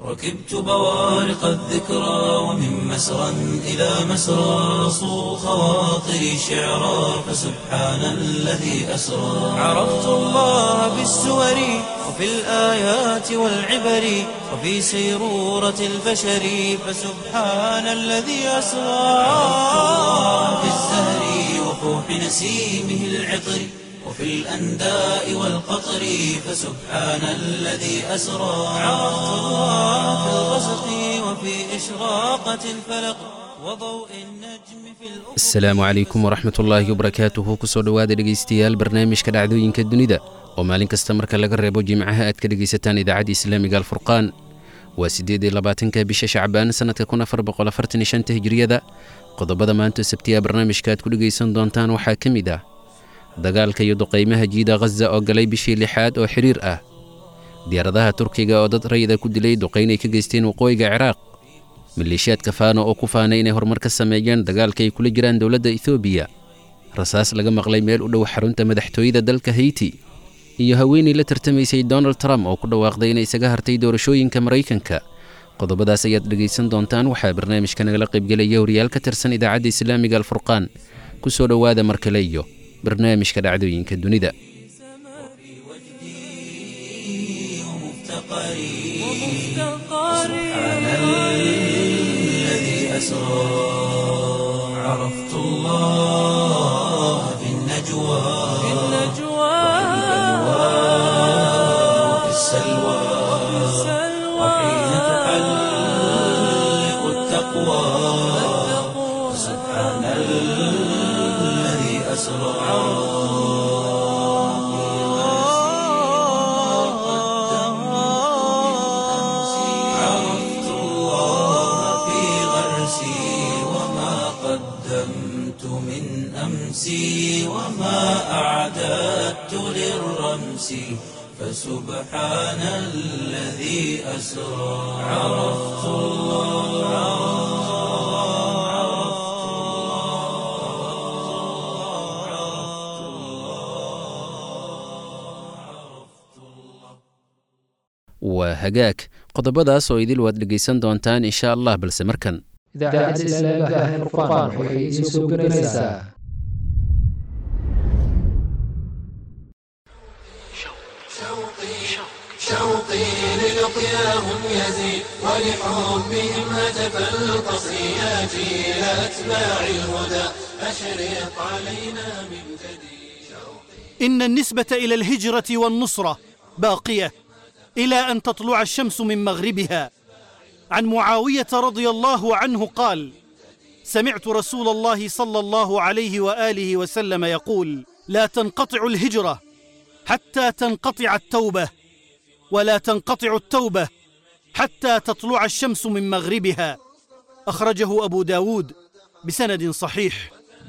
ركبت بوارق الذكرى ومن مسرى إلى مسرى صو خواطري شعرا فسبحان الذي أسرى عرفت الله بالسور وفي الآيات والعبر وفي سيرورة البشر فسبحان الذي أسرى عرفت الله بالزهر وفوح نسيمه العطر وفي الأنداء والقطر فسبحان الذي أسرى عرفت الله في الغسق وفي إشراقة الفلق وضوء النجم في الأفق asalaamu calaykum waraxmat ullaahi wabarakaatuhu kusoo dhowaada dhegaystayaal barnaamijka dhacdooyinka dunida oo maalin kasta marka laga reebo jimcaha aad ka dhegaysataan idaacadda islaamiga alfurqaan waa siddeed iyo labaatanka bisha shacbaan sannadka kun afar boqol afartan iyo shanta hijriyada qodobada maanta sabtiya barnaamijka aad ku dhegaysan doontaan waxaa ka mid ah dagaalka iyo duqaymaha jiida khaza oo galay bishii lixaad oo xidhiir ah diyaaradaha turkiga oo dad rayida ku dilay duqayn ay ka geysteen waqooyiga ciraaq maleeshiyaadka faano oo ku faanay inay horumar ka sameeyeen dagaalka ay kula jiraan dowladda etoobiya rasaas laga maqlay meel u dhow xarunta madaxtooyada dalka hayti iyo haweenay la tartamaysay donald trump oo ku dhawaaqday inay isaga hartay doorashooyinka maraykanka qodobadaas ayaad dhegaysan doontaan waxaa barnaamijka nagala qaybgelaya wariyaal ka tirsan idaacadda islaamiga alfurqaan ku soo dhowaada mar kale iyo barnaamijka dhacdooyinka dunida سبحان الذي أسرى عرفت الله في النجوى وفي السلوى وحين تحلق التقوى سبحان الذي أسرى عرفت الله في غرسي وما قدمت من أمسي وما أعددت للرمس فسبحان الذي أسرى عرفت waa hagaag qodobadaas oo idil waad dhegaysan doontaan insha allah balse markan idaacadda islaamiga ah ee furqaan waxay idiin soo gelinaysaa شوقي للقياهم يزيد ولحبهم هتف القصيات إلى أتباع الهدى أشرق علينا من جديد إن النسبة إلى الهجرة والنصرة باقية إلى أن تطلع الشمس من مغربها عن معاوية رضي الله عنه قال سمعت رسول الله صلى الله عليه وآله وسلم يقول لا تنقطع الهجرة حتى تنقطع التوبة ولا تنقطع التوبة حتى تطلع الشمس من مغربها أخرجه أبو داود بسند صحيح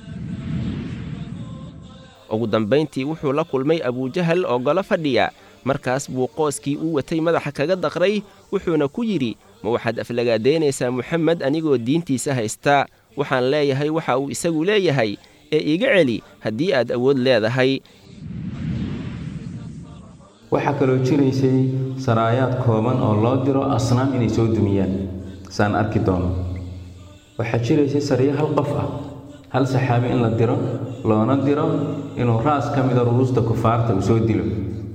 ugu dambayntii wuxuu la kulmay abujahal oo golo fadhiya markaas buu qooskii uu watay madaxa kaga daqray wuxuuna ku yidhi ma waxaad aflagaadaynaysaa muxamed anigoo diintiisa haystaa waxaan leeyahay waxa uu isagu leeyahay ee iga celi haddii aad awood leedahay waxaa kaloo jiraysay saraayaad kooban oo loo diro asnaam inay soo dumiyaan saan arki doono waxaa jiraysay sariyo hal qof ah hal saxaabi in la diro loona diro inuu raas ka mida ruruusta kufaarta uu soo dilo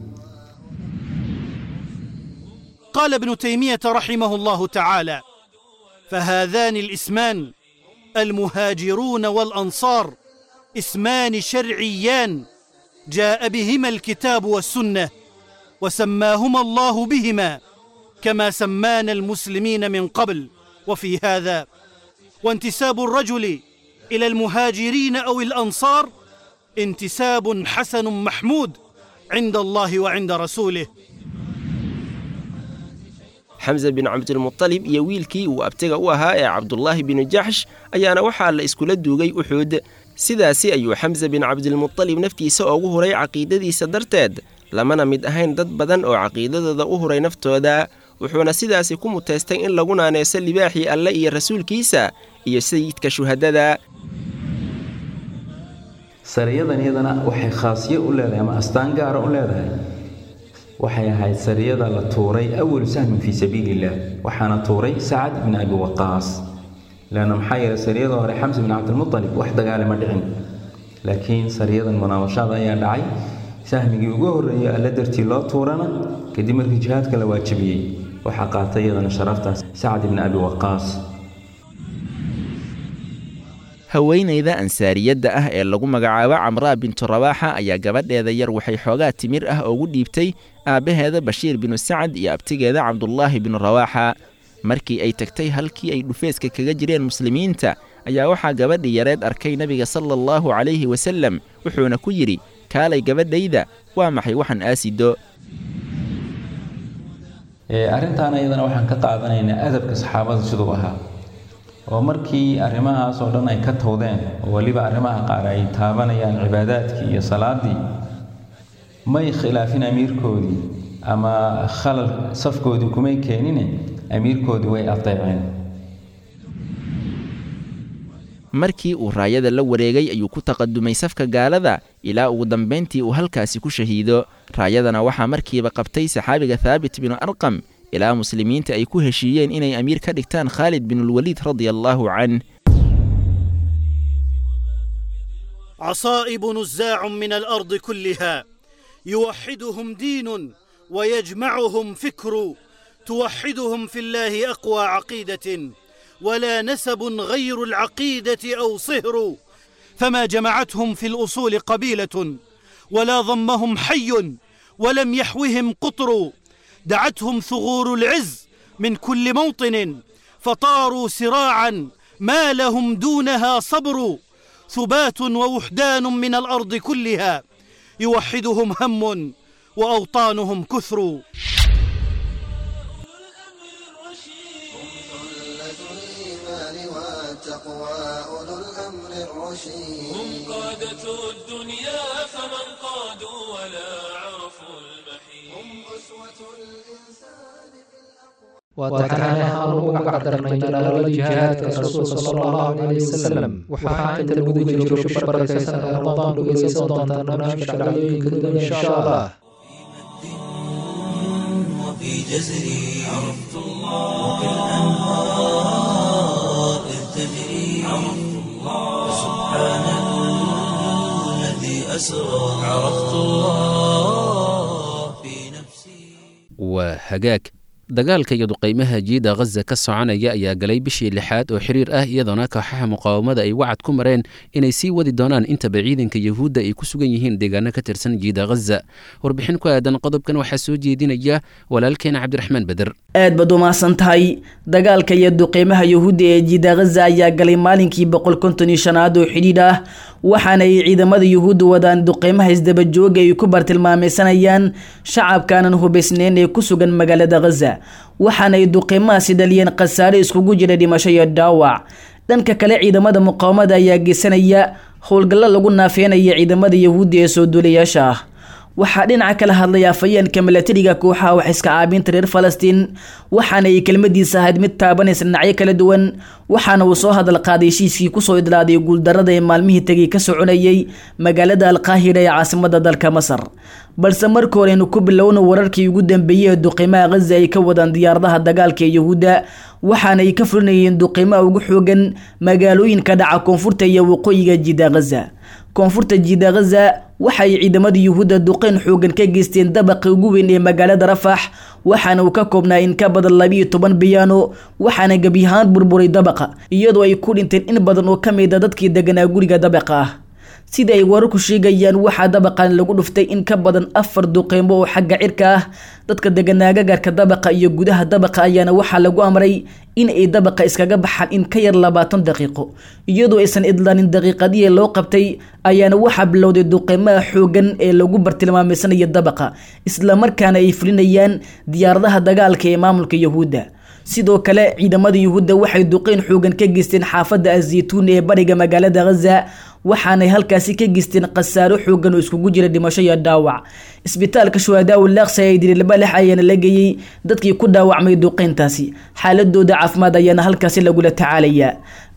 قال ابن تيمية رحمه الله تعالى فهذان الاسمان المهاجرون والأنصار اسمان شرعيان جاء بهما الكتاب والسنة وسماهما الله بهما كما سمانا المسلمين من قبل وفي هذا وانتساب الرجل إلى المهاجرين أو الأنصار انتساب حسن محمود عند الله وعند رسوله xamse bin cabdilmutalib iyo wiilkii uu abtiga u ahaa ee cabdulaahi binu jaxsh ayaana waxaa la iskula duugay uxuud sidaasi ayuu xamse bin cabdilmutalib naftiisa ugu huray caqiidadiisa darteed lamana mid ahayn dad badan oo caqiidadooda u huray naftooda wuxuuna sidaasi ku muteystay in lagu naaneyso libaaxii alle iyo rasuulkiisa iyo sayidka shuhadada sariyadan iyadana waxay khaasiyo u leedahay ama astaan gaara u leedahay waxay ahayd sariyada la tuuray awalu sahmin fii sabiili illah waxaana tuuray sacad bin abi waqaas leanna maxaa yeelay sariyada hore xamsa bin cabdilmutalib wax dagaale ma dhicin laakiin sariyadan munaawashada ayaa dhacay sahmigii ugu horreeyey alla dartii loo tuurana kadib markii jihaadka la waajibiyey waxaa qaatay iyadana sharaftaas sacad ibni abi waqaas haweenayda ansaariyadda ah ee lagu magacaabo camraa bintu rabaaxa ayaa gabadheeda yar waxay xoogaa timir ah ugu dhiibtay aabbaheeda bashiir binu sacad iyo abtigeeda cabdulaahi binu rawaaxa markii ay tagtay halkii ay dhufeeska kaga jireen muslimiinta ayaa waxaa gabadhii yareed arkay nebiga sala allahu calayhi wasallam wuxuuna ku yidhi kaalay gabadhayda waa maxay waxaan aasido arrintaan iyadana waxaan ka qaadanaynaa adabka saxaabada siduu ahaa oo markii arrimahaas oo dhan ay ka towdeen oo weliba arrimaha qaar ay taabanayaan cibaadaadkii iyo salaadii may khilaafin amiirkoodii ama khalal safkoodii kumay keenine amiirkoodii way adeeceen markii uu raayada la wareegay ayuu ku taqadumay safka gaalada ilaa ugu dambayntii uu halkaasi ku shahiido raayadana waxaa markiiba qabtay saxaabiga thaabit binu arqam ilaa muslimiinta ay ku heshiiyeen inay amiir ka dhigtaan khaalid binulwaliid radia allaahu canh عصائب نزاع من الارض كلها يوحدهم دين ويجمعهم فكر توحدهم في الله اقوى عقيده ولا نسب غير العقيده او صهر فما جمعتهم في الاصول قبيله ولا ضمهم حي ولم يحوهم قطر دعتهم ثغور العز من كل موطن فطاروا سراعا ما لهم دونها صبر ثبات ووحدان من الارض كلها يوحدهم هم واوطانهم كثر هم قادة الدنيا فمن قادوا ولا عرفوا المحيط هم أسوة الإنسان وتكان هارون قدرنا جلال جهاد الرسول صلى الله عليه وسلم وحاكم الوجود جروش بركة رمضان ويسيس ضمن برنامج عليك إن شاء الله وفي جزري عرفت الله وبالأنهار إذ تجري عرفت الله سبحان الذي أسرى عرفت الله في نفسي waa hagaag dagaalka iyo duqaymaha jiida khaza ka soconaya ayaa galay bishii lixaad oo xiriir ah iyadoona kooxaha muqaawamada ay wacad ku mareen inay sii wadi doonaan intaba ciidanka yuhuudda ay ku sugan yihiin deegaano ka tirsan jiida khaza warbixin ku aadan qodobkan waxaa soo jeedinaya walaalkeena cabdiraxmaan beder aad baad u mahadsan tahay dagaalka iyo duqeymaha yuhuudda ee jiida khaza ayaa galay maalinkii boqol konton iyo shanaad oo xidhiidh ah waxaana ay ciidamada yuhuudda wadaan duqeymaha isdabajooga ay ku bartilmaameysanayaan shacabkaanan hubaysneyn ee ku sugan magaalada khaza waxaana ay duqeymahaasi dhaliyeen khasaare iskugu jira dhimasho iyo dhaawac dhanka kale ciidamada muqaawamada ayaa geysanaya howlgallo lagu naafeynaya ciidamada yuhuudda ee soo duulayaasha ah waxaa dhinaca kala hadlay afayeenka milatariga kooxaha wax iska caabinta reer falastiin waxaana ay kelmadiisa ahayd mid taabanaysa dhinacyo kala duwan waxaana uu soo hadal qaaday heshiiskii kusoo idlaaday guuldarada ee maalmihii tegay ka soconayay magaalada alqaahira ee caasimada dalka masar balse marka horeynu ku bilowna wararkii ugu dambeeyey ee duqiimaha khaza ay ka wadaan diyaaradaha dagaalka ee yuhuudda waxaana ay ka fulinayeen duqiimaha ugu xoogan magaalooyinka dhaca koonfurta iyo waqooyiga jida khaza koonfurta jiida khaza waxay ciidamada yuhuudda duqeyn xoogan ka geysteen dabaqa ugu weyn ee magaalada rafax waxaana uu ka koobnaa in ka badan labiiyo toban biyaano waxaana gebiyahaan burburay dabaqa iyadoo ay ku dhinteen in badan oo ka mid a dadkii deganaa guriga dabaqa ah sida ay wararku sheegayaan waxaa dabaqan lagu dhuftay in ka badan afar duqeymo oo xagga cirka ah dadka deganaa gagarka dabaqa iyo gudaha dabaqa ayaana waxaa lagu amray in ay dabaqa iskaga baxaan in ka yar labaatan daqiiqo iyadoo aysan idlaanin daqiiqadihii loo qabtay ayaana waxaa bilowday duqeymaha xoogan ee lagu bartilmaameysanaya dabaqa islamarkaana ay fulinayaan diyaaradaha dagaalka ee maamulka yuhuudda sidoo kale ciidamada yuhuudda waxay duqeyn xoogan ka geysteen xaafadda azaytuun ee bariga magaalada khaza waxaanay halkaasi ka geysteen khasaaro xoogan oo iskugu jira dhimasho iyo dhaawac isbitaalka shuhadaa ulaaqsa ee dirilbalex ayaana la geeyey dadkii ku dhaawacmay duqeyntaasi xaaladooda caafimaad ayaana halkaasi lagula tacaalayaa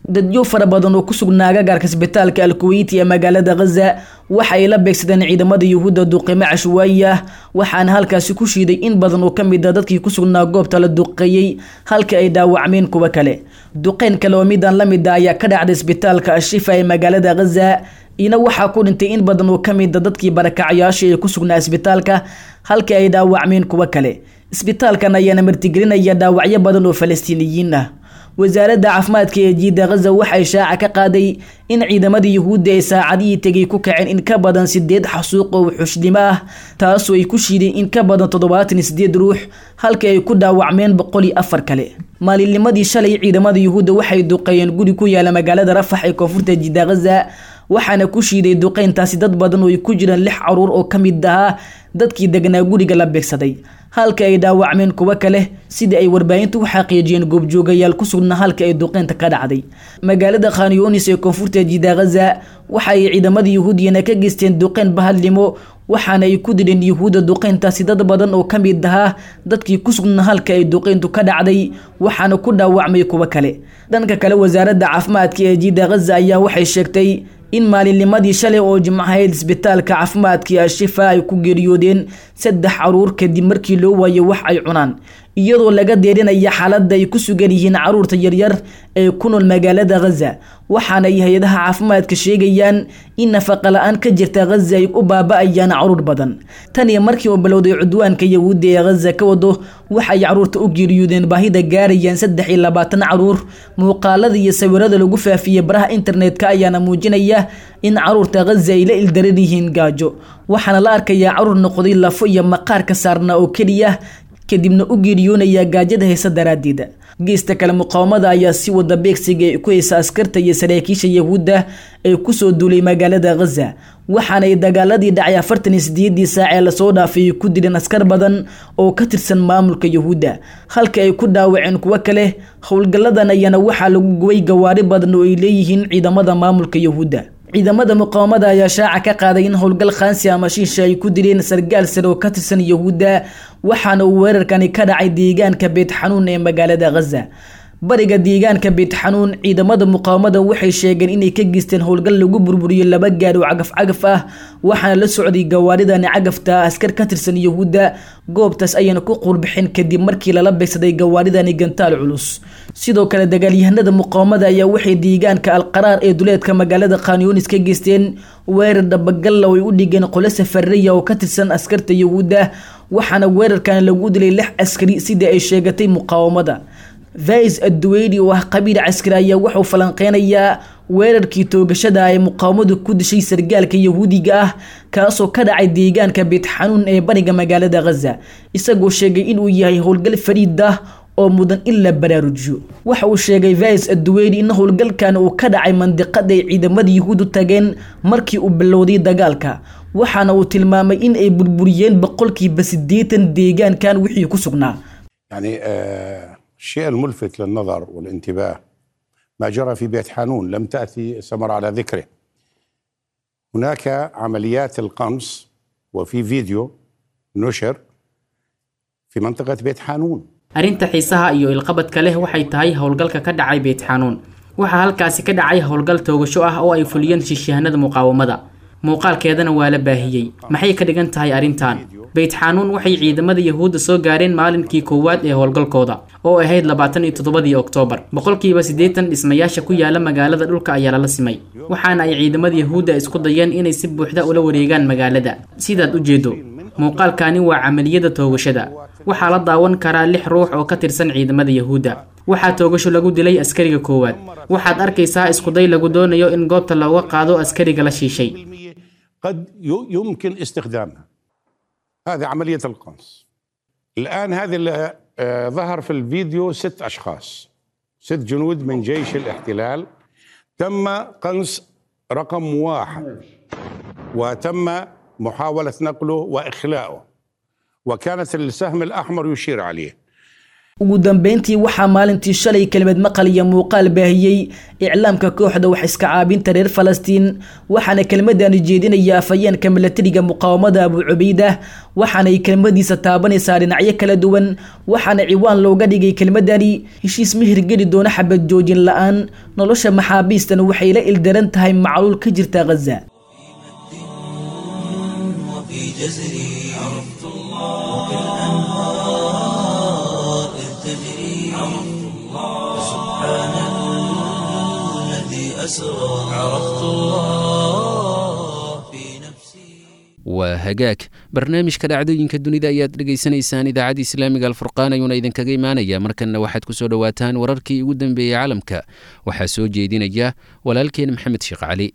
dadyo fara badan oo ku sugnaa agagaarka isbitaalka alkuweyti ee magaalada khaza waxa ay la beegsadeen ciidamada yuhuudda duqeymo cashwaayi ah waxaana halkaasi ku shiiday in badan oo ka mid a dadkii ku sugnaa goobta la duqeeyey halka ay dhaawacmeen kuwa kale duqeyn kale oo midan la mid a ayaa ka dhacday isbitaalka ashifa ee magaalada khaza ina waxaa ku dhintay in badan oo ka mid a dadkii barakacayaasha ee ku sugnaa isbitaalka halka ay dhaawacmeen kuwa kale isbitaalkan ayaana martigelinaya dhaawacyo badan oo falastiiniyiin ah wasaaradda caafimaadka ee jiida khaza waxay shaaca ka qaaday in ciidamada yuhuudda ay saacadihii tegay ku kaceen in ka badan sideed xasuuq oo xushnnimo ah taasoo ay ku shiideen in ka badan toddobaatan iyo sideed ruux halka ay ku dhaawacmeen boqol iyo afar kale maalinnimadii shalay ciidamada yuhuudda waxay duqeeyeen guri ku yaala magaalada rafax ee koonfurta jiida khaza waxaana ku shiiday duqeyntaasi dad badan oo ay ku jiraan lix caruur oo ka mid ahaa dadkii degnaa guriga la beegsaday halka ay dhaawacmeen kuwo kale sidai ay warbaahintu u xaqiijiyeen goobjoogayaal ku sugnaa halka ay duqeynta ka dhacday magaalada khanyonis ee koonfurta jiida khaza waxa ay ciidamada yuhuudiyana ka geysteen duqeyn bahadlimo waxaana ay ku dileen yuhuudda duqeyntaasi dad badan oo ka mid ahaa dadkii ku sugnaa halka ay duqeyntu ka dhacday waxaana ku dhaawacmay kuwo kale dhanka kale wasaaradda caafimaadka ee jiida khaza ayaa waxay sheegtay in maalinnimadii shalay oo jimcahayd isbitaalka caafimaadkii ashifa ay ku geeriyoodeen saddex caruur kadib markii loo waayo wax ay cunaan iyadoo laga deerinaya xaaladda ay ku sugan yihiin caruurta yaryar ee ku nool magaalada khaza waxaana ay hay-adaha caafimaadka sheegayaan in nafaqa la-aan ka jirta khaza ay u baaba-ayaan caruur badan tan iyo markii uu bilowday cudwaanka yahuudda ee khaza ka wado waxay caruurta u geeriyoodeen baahida gaarayaan saddex iyo labaatan caruur muuqaalada iyo sawirada lagu faafiyey baraha internetka ayaana muujinaya in caruurta khaza ay la ildaran yihiin gaajo waxaana la arkayaa caruur noqday lafo iyo maqaar ka saarnaa oo keliya kadibna u geeriyoonaya gaajada haysa daraaddeeda geesta kale muqaawamada ayaa si wada beegsiga ay ku haysa askarta iyo saraakiisha yahuudda ee kusoo duulay magaalada khaza waxaana ay dagaaladii dhacay afartan iyo sideedii saac ee lasoo dhaafay ku dileen askar badan oo ka tirsan maamulka yahuudda halka ay ku dhaawaceen kuwo kale howlgalladan ayaana waxaa lagu gubay gawaari badan oo ay leeyihiin ciidamada maamulka yahuudda ciidamada muqaawamada ayaa shaaca ka qaaday in howlgal khaansi ama shiisha ay ku dileen sargaal sare oo ka tirsan yahuudda waxaana uu weerarkani ka dhacay deegaanka beet xanuun ee magaalada khaza bariga deegaanka beet xanuun ciidamada muqaawamada waxay sheegeen inay ka geysteen howlgal lagu burburiyo laba gaadh oo cagaf cagaf ah waxaana la socday gawaaridani cagafta askar ka tirsan yahuudda goobtaas ayayna ku quurbixeen kadib markii lala beegsaday gawaaridani gantaal culus sidoo kale dagaalyahanada muqaawamada ayaa waxay deegaanka alqaraar ee duleedka magaalada khanyunis ka geysteen weerar dhabagalla oo ay u dhigeen qole safaraya oo ka tirsan askarta yahuudda waxaana weerarkan lagu dilay lix askari sidai ay sheegatay muqaawamada vais adduweyni oo ah qabiil caskari ayaa wuxuu falanqeynayaa weerarkii toogashada ay muqaawamadu ku dishay sargaalka yahuudiga ah kaasoo ka dhacay deegaanka beet xanuun ee bariga magaalada khaza isagoo sheegay inuu yahay howlgal fariid ah oo mudan in la baraarujiyo waxa uu sheegay vais adduweyni in howlgalkan uu ka dhacay mandiqada ay ciidamada yahuudu tageen markii uu bilowday dagaalka waxaana uu tilmaamay in ay burburiyeen boqolkiiba siddeetan deegaankan wixii ku sugnaa يعني آه الشيء الملفت للنظر والانتباه ما جرى في بيت حانون لم تأتي سمر على ذكره هناك عمليات القمص وفي فيديو نشر في منطقة بيت حانون arrinta xiisaha iyo ilqabadka leh waxay tahay howlgalka ka dhacay beyt xanuun waxaa halkaasi ka dhacay howlgal toogasho ah oo ay fuliyeen shishahanada muqaawamada muuqaalkeedana waa la baahiyey maxay ka dhigan tahay arrintan beyt xanuun waxay ciidamada yahuudda soo gaareen maalinkii koowaad ee howlgalkooda oo ahayd labaatan iyo toddobadii oktoobar boqolkiiba siddeetan dhismayaasha ku yaala magaalada dhulka ayaa lala simay waxaana ay ciidamada yahuudda isku dayeen inay si buuxda ula wareegaan magaalada sidaad u jeedo muuqaalkani waa camaliyada toogashada waxaa la daawan karaa lix ruux oo ka tirsan ciidamada yahuudda waxaa toogasho lagu dilay askariga koowaad waxaad arkaysaa iskuday lagu doonayo in goobta looga qaado askariga la shiishay قد ي- يمكن استخدامها هذه عملية القنص الآن هذه اللي آه، ظهر في الفيديو ست أشخاص ست جنود من جيش الاحتلال تم قنص رقم واحد وتم محاولة نقله وإخلاؤه وكانت السهم الأحمر يشير عليه ugu dambeyntii waxaa maalintii shalay kelimad maqal iyo muuqaal baahiyey iclaamka kooxda wax iska caabinta reer falastiin waxaana kelmadani jeedinaya afhayeenka milatariga muqaawamada abu cubaydah waxaanay kelmadiisa taabanaysaa dhinacyo kala duwan waxaana ciwaan looga dhigay kelmadani heshiis ma hirgeli doono xabad joojin la-aan nolosha maxaabiistan waxay la ildaran tahay macluul ka jirta ghaza وفي جزري عرفت الله وكالأنهار إذ تجري عرفت الله سبحان الذي أسرى عرفت الله في نفسي waa hagaag barnaamijka dhacdooyinka dunida ayaad dhegaysanaysaan idaacadda islaamiga alfurqaan ayuuna idinkaga imaanaya markanna waxaad ku soo dhowaataan wararkii ugu dambeeyey caalamka waxaa soo jeedinaya walaalkeen maxamed sheekh cali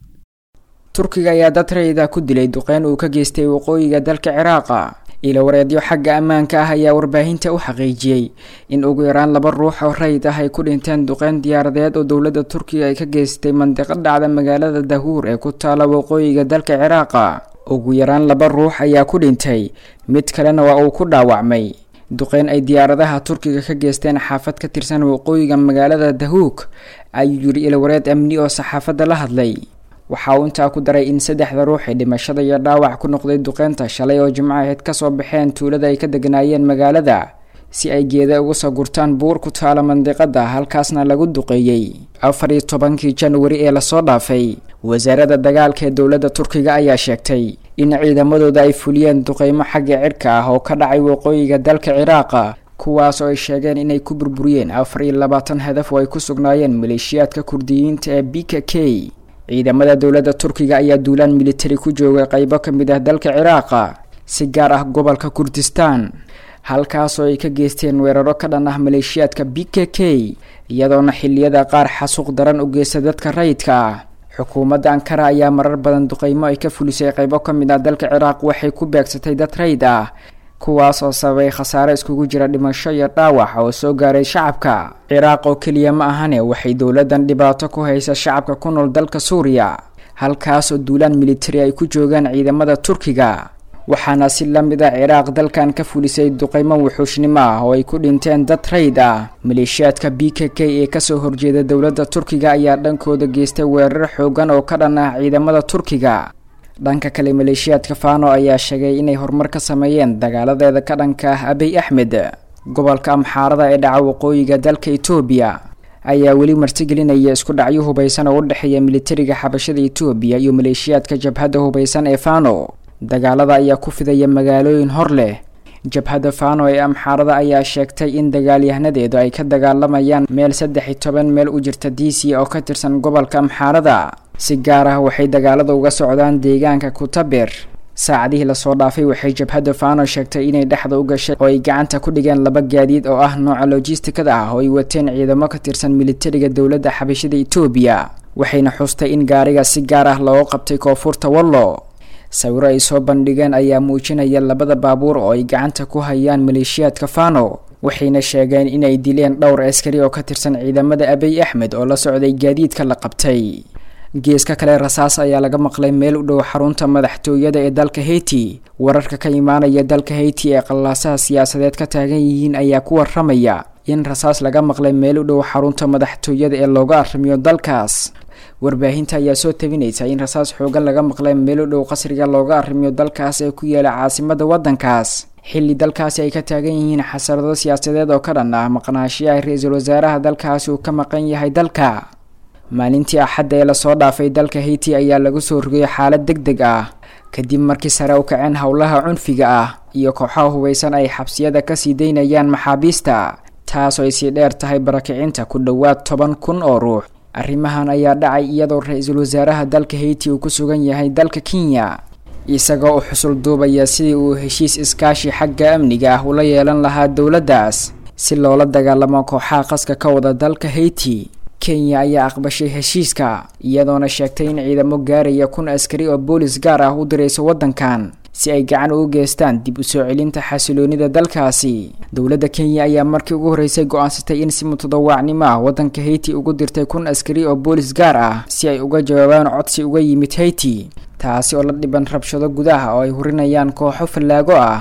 turkiga ayaa dad rayida ku dilay duqeyn uu ka geystay waqooyiga dalka ciraaqa ilo wareedyo xagga ammaanka ah ayaa warbaahinta u xaqiijiyey in ugu yaraan laba ruux oo rayid ah ay ku dhinteen duqeyn diyaaradeed oo dowladda turkiga ay ka geystay mandiqo dhacda magaalada dahuur ee ku taala waqooyiga dalka ciraaqa ugu yaraan laba ruux ayaa ku dhintay mid kalena waa uu ku dhaawacmay duqeyn ay diyaaradaha turkiga ka geysteen xaafad ka tirsan waqooyiga magaalada dahuug ayuu yidhi ilwareed amni oo saxaafadda la hadlay waxa uu intaa ku daray in saddexda ruux ee dhimashada iyo dhaawac ku noqday duqeynta shalay oo jimco aheyd kasoo baxeen tuulada ay ka deganaayeen magaalada si ay geeda uga soo gurtaan buur ku taala mandiqada halkaasna lagu duqeeyey afar iyo tobankii janwari ee lasoo dhaafay wasaaradda dagaalka ee dowladda turkiga ayaa sheegtay in ciidamadooda ay fuliyeen duqeymo xagga cirka ah oo ka dhacay waqooyiga dalka ciraaqa kuwaas oo ay sheegeen inay ku burburiyeen afar iyo labaatan hadaf oo ay ku sugnaayeen maleeshiyaadka kurdiyiinta ee b k k ciidamada dowladda turkiga ayaa duulaan militari ku joogay qeybo ka mid ah dalka ciraaqa si gaar ah gobolka kurdistaan halkaasoo ay ka geysteen weeraro ka dhan ah maleeshiyaadka b k k iyadoona xiliyada qaar xasuuq daran u geysta dadka rayidka ah xukuumadda ankara ayaa marar badan duqeymo ay ka fulisay qeybo ka mid ah dalka ciraaq waxay ku beegsatay dad rayid ah kuwaas oo sababay khasaare iskugu jira dhimasho iyo dhaawac oo soo gaaray shacabka ciraaq oo keliya ma ahane waxay dowladdan dhibaato ku haysa shacabka ku nool dalka suuriya halkaas oo duulaan militari ay ku joogaan ciidamada turkiga waxaana si la mid ah ciraaq dalkan ka fulisay duqeymo wuxuushnimo ah oo ay ku dhinteen dad rayd ah maleeshiyaadka b k k ee kasoo horjeeda dowladda turkiga ayaa dhankooda geystay weerar xoogan oo ka dhan ah ciidamada turkiga dhanka kale maleeshiyaadka fano ayaa sheegay inay horumar ka sameeyeen dagaaladeeda ka dhanka ah abiy axmed gobolka amxaarada ee dhaca waqooyiga dalka etoobiya ayaa weli martigelinaya isku dhacyo hubaysan oo u dhexeeya militariga xabashada etoobiya iyo maleeshiyaadka jabhadda hubaysan ee fano dagaalada ayaa ku fidaya magaalooyin hor leh jabhadda fano ee amxaarada ayaa sheegtay in dagaalyahanadeedu ay ka dagaalamayaan meel saddex iyo toban meel u jirta d c oo ka tirsan gobolka amxaarada si gaar ah waxay dagaalada uga socdaan deegaanka kutaber saacadihii lasoo dhaafay waxay jabhadda fano sheegtay inay dhexda u gashay oo ay gacanta ku dhigeen laba gaadiid oo ah nooca logistikada ah oo ay wateen ciidamo ka tirsan militariga dowladda xabashada etoobiya waxayna xustay in gaariga si gaar ah looga qabtay koonfurta wallo sawiro ay soo bandhigeen ayaa muujinaya labada baabuur oo ay gacanta ku hayaan maleeshiyaadka fano waxayna sheegeen inay dileen dhowr askari oo ka tirsan ciidamada abiy axmed oo la socday gaadiidka la qabtay geeska kale rasaas ayaa laga maqlay meel u dhow xarunta madaxtooyada ee dalka haiti wararka ka imaanaya dalka haiti ee qallaasaha siyaasadeed ka taagan yihiin ayaa ku waramaya in rasaas laga maqlay meel u dhow xarunta madaxtooyada ee looga arrimiyo dalkaas warbaahinta ayaa soo tabinaysa in rasaas xoogan laga maqlay meel u dhow qasriga looga arrimiyo dalkaas ee ku yaala caasimada waddankaas xilli dalkaasi ay ka taagan yihiin xasarado siyaasadeed oo ka dhan ah maqnaashiyaha ra-iisul wasaaraha dalkaasi uu ka maqan yahay dalka maalintii axadda ee lasoo dhaafay dalka haiti ayaa lagu soo rogay xaalad deg deg ah kadib markii sare u kaceen howlaha cunfiga ah iyo kooxaha hubaysan ay xabsiyada kasii daynayaan maxaabiista taasoo ay sii dheer tahay barakicinta ku dhowaad toban kun oo ruux arrimahan ayaa dhacay iyadoo ra-iisul wasaaraha dalka haiti uu ku sugan yahay dalka kenya isagoo u xusul duubaya sidii uu heshiis iskaashi xagga amniga ah ula yeelan lahaa dowladdaas si loola dagaalamo kooxaha qaska ka wada dalka haiti kenya ayaa aqbashay heshiiska iyadoona sheegtay in ciidamo gaaraya kun askari oo boolis gaar ah u dirayso waddankan si ay gacan ugu geystaan dib u soo celinta xasiloonida dalkaasi dowladda kenya ayaa markii ugu horreysay go-aansatay in si mutadawaacnimo ah waddanka haiti ugu dirtay kun askari oo boolis gaar ah si ay uga jawaabaan codsi uga yimid haiti taasi oo la dhiban rabshado gudaha oo ay hurinayaan kooxo fallaago ah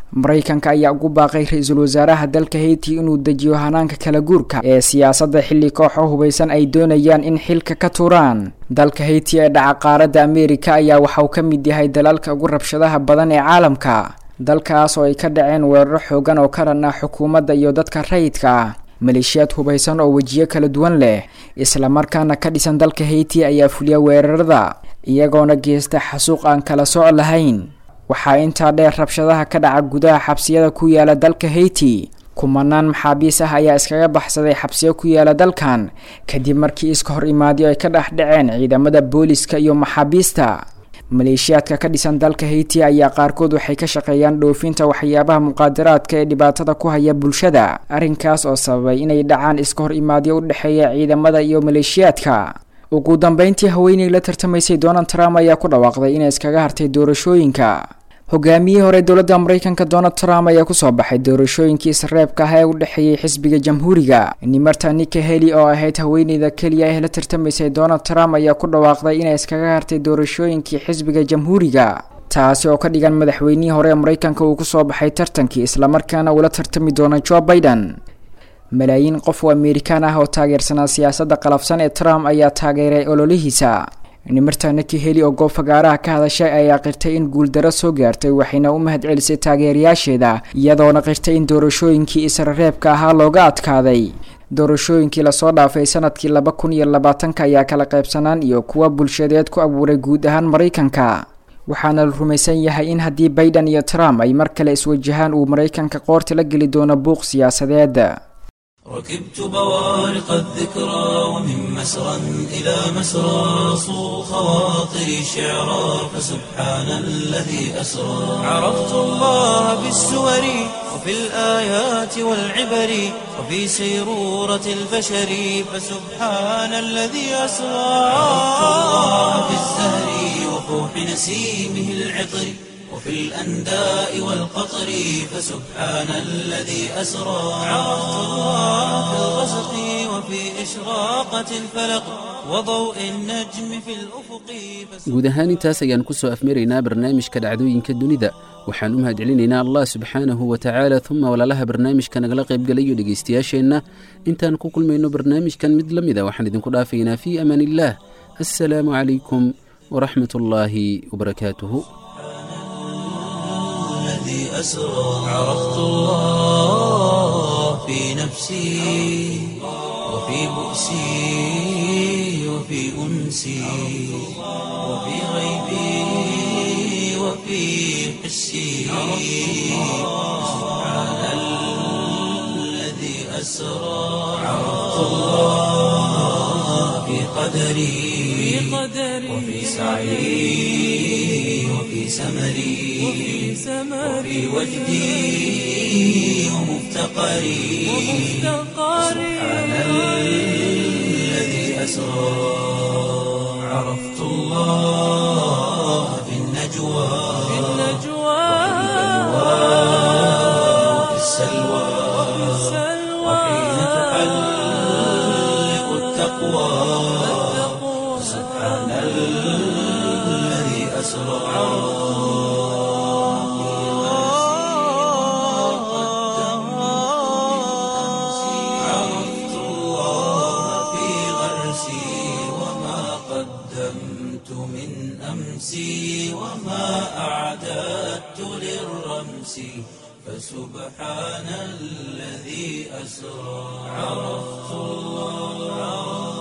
maraykanka ayaa ugu baaqay ra-iisul wasaaraha dalka hayti inuu dejiyo hanaanka kala guurka ee siyaasadda xilli kooxo hubaysan ay doonayaan in xilka ka tuuraan dalka hayti ee dhaca qaaradda ameerika ayaa waxauu ka mid yahay dalalka ugu rabshadaha badan ee caalamka dalkaas oo ay ka dhaceen weeraro xoogan oo ka dhan ah xukuumadda iyo dadka rayidka ah maleeshiyaad hubaysan oo wejiyo kala duwan leh islamarkaana ka dhisan dalka hayti ayaa fuliya weerarada iyagoona geysta xasuuq aan kala sooc lahayn waxaa intaa dheer rabshadaha ka dhaca gudaha xabsiyada ku yaala dalka hayti kumanaan maxaabiis ah ayaa iskaga baxsaday xabsiyo ku yaala dalkan kadib markii iska hor imaadyo ay ka dhex dhaceen ciidamada booliska iyo maxaabiista maleeshiyaadka ka dhisan dalka hayti ayaa qaarkood waxay ka shaqeeyaan dhoofinta waxyaabaha muqaadaraadka ee dhibaatada ku haya bulshada arrinkaas oo sababay inay dhacaan iska hor imaadyo u dhexeeya ciidamada iyo maleeshiyaadka ugu dambeyntii haweeney la tartamaysay donald trump ayaa ku dhawaaqday inay iskaga hartay doorashooyinka hogaamiyihii hore dowladda maraykanka donald trump ayaa kusoo baxay doorashooyinkii isreebka ah ee u dhexeeyey xisbiga jamhuuriga nimarta nika heli oo ahayd haweeneyda keliya ee la tartamaysay donald trump ayaa ku dhawaaqday inay iskaga hartay doorashooyinkii xisbiga jamhuuriga taasi oo ka dhigan madaxweynihii hore ee maraykanka uu kusoo baxay tartankii islamarkaana uula tartami doona joe biden malaayiin qof oo amerikaan ah oo taageersanaa siyaasadda qalafsan ee trump ayaa taageeray ololihiisa nimarta niki heli oo goob fagaaraha ka hadashay ayaa qirtay in guuldaro soo gaartay waxayna u mahad celisay taageerayaasheeda iyadoona qirtay in doorashooyinkii israreebka ahaa looga adkaaday doorashooyinkii lasoo dhaafay sanadkii laba kun iyo labaatanka ayaa kala qaybsanaan iyo kuwa bulshadeed ku abuuray guud ahaan maraykanka waxaana la rumaysan yahay in haddii biden iyo trump ay mar kale iswajahaan uu maraykanka qoorta la geli doono buuq siyaasadeed ركبت بوارق الذكرى ومن مسرى إلى مسرى صو خواطري شعرا فسبحان الذي أسرى عرفت الله بالسور وفي الآيات والعبر وفي سيرورة البشر فسبحان الذي أسرى عرفت الله بالزهر وفوح نسيمه العطر وفي الأنداء والقطر فسبحان الذي أسرى عرفت الله في الغسق وفي إشراقة الفلق وضوء النجم في الأفق guud ahaan intaas ayaan ku soo afmaraynaa barnaamijka dhacdooyinka dunida waxaan u mahadcelinaynaa allah subxaanahu wa tacaala uma walaalaha barnaamijka nagala qaybgalayo dhegaystayaasheenna intaan ku kulmayno barnaamijkan mid la mida waxaan idinku dhaafaynaa fii amaan illaah assalaamu calaykum waraxmat ullaahi wabarakaatuhu الذي أسرى عرفت الله في نفسي وفي بؤسي وفي أنسي وفي غيبي وفي حسي سبحان الذي أسرى عرفت الله في قدري وفي سعي وفي سمري وفي وجدي ومفتقري سبحان الذي أسرى عرفت الله في النجوى وفي السلوى وحين تحلق التقوى سبحان الذي أسرى عرفت الله في غرسي وما قدمت من أمسي وما أعددت للرمس فسبحان الذي أسرى عرفت الله